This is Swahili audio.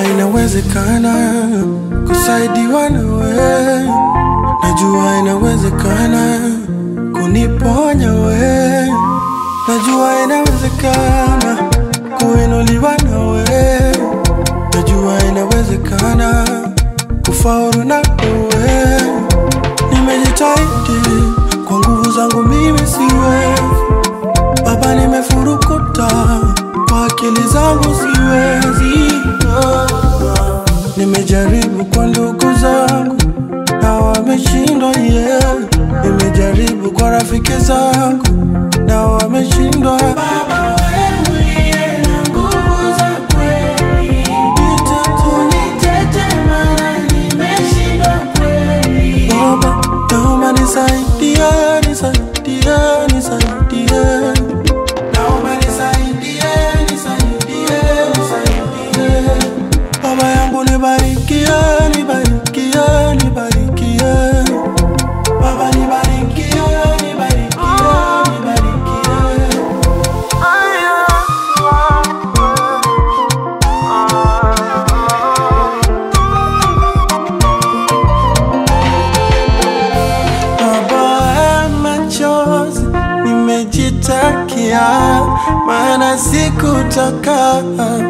inawezekana kusaidiwa nawe, najua inawezekana kuniponya we, najua inawezekana kuinuliwa nawe, najua inawezekana kufaulu na wewe. Nimejitahidi kwa nguvu zangu, mimi siwezi Baba, nimefurukuta kwa akili zangu, siwezi. Nimejaribu kwa ndugu zangu na wameshindwa, yeah. Nimejaribu kwa rafiki zangu na wameshindwa. Baba, wewe uliye na nguvu za kweli, unitete maana nimeshindwa kweli. Baba, naomba nisaidie, nisaidie, nisaidie. Naomba nisaidie, nisaidie, nisaidie. Baba yangu nibarikie, nibarikie, nibarikie. Baba nibarikie, nibarikie, nibarikie. Baba ya machozi nimejitakia, maana sikutaka